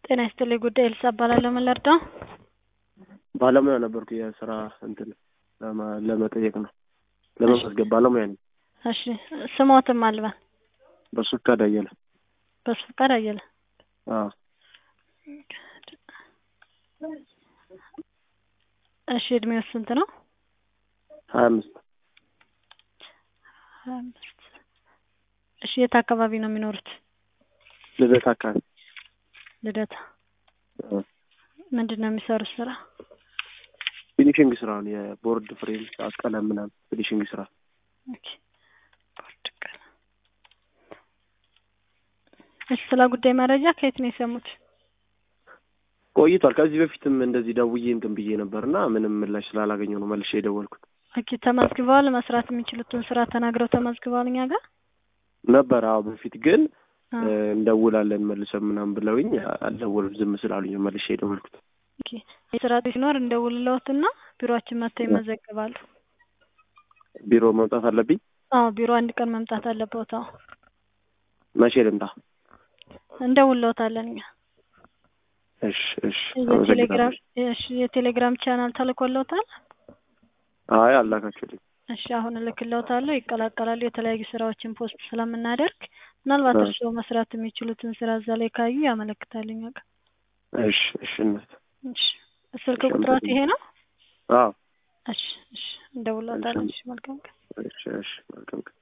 ጤና ይስጥልኝ ጉዳይ ኤልሳ እባላለሁ። ምን ልርዳው? ባለሙያ ነበርኩ የስራ እንትን ለማ- ለመጠየቅ ነው ለመመዝገብ ባለሙያ ነኝ። እሺ ስሞትም አልባል በሱ ፈቃድ አየለ። በሱ ፈቃድ አየለ። አዎ እሺ እድሜው ስንት ነው? ሀያ አምስት ሀያ አምስት እሺ የት አካባቢ ነው የሚኖሩት? ልደት አካባቢ ልደታ። አዎ። ምንድን ነው የሚሰሩት ስራ? ፊኒሽንግ ስራ ነው የቦርድ ፍሬም ቀለም ምናምን ፊኒሽንግ ስራ ኦኬ። ቦርድ ቀለም። እሺ ስለ ጉዳይ መረጃ ከየት ነው የሰሙት? ቆይቷል። ከዚህ በፊትም እንደዚህ ደውዬ እንትን ብዬ ነበር እና ምንም ምላሽ ስላላገኘሁ ነው መልሼ የደወልኩት። ኦኬ ተመዝግበዋል? መስራት የሚችሉትን ስራ ተናግረው ተመዝግበዋል እኛ ጋር? ነበር አዎ። በፊት ግን አ፣ እ፣ እንደውላለን መልሰን ምናምን ብለውኝ አልደወሉም ዝም ስላሉኝ ነው መልሼ የደወልኩት። ኦኬ የስራ ሲኖር እንደውልለውትና ቢሮአችን መጥተው ይመዘግባሉ። ቢሮ መምጣት አለብኝ? አዎ ቢሮ አንድ ቀን መምጣት አለበት። አዎ መቼ ልምጣ? እንደውልለውታለን እኛ። እሺ እሺ፣ የቴሌግራም አመሰግናለሁ። እሺ የቴሌግራም ቻናል ተልኮለውታል? አይ አላካችሁልኝ። እሺ አሁን እልክለውታለሁ፣ ይቀላቀላሉ። የተለያዩ ስራዎችን ፖስት ስለምናደርግ ምናልባት እ። እርስዎ መስራት የሚችሉትን ስራ እዛ ላይ ካዩ ያመለክታል እኛ ጋር። እሺ እሺ፣ እናት እሺ ስልክ እሺ፣ ቁጥሮት ይሄ ነው? አዎ። እሺ እሺ እንደውልለውታለን። እሺ መልካም ቀን። እሺ እሺ፣ መልካም ቀን።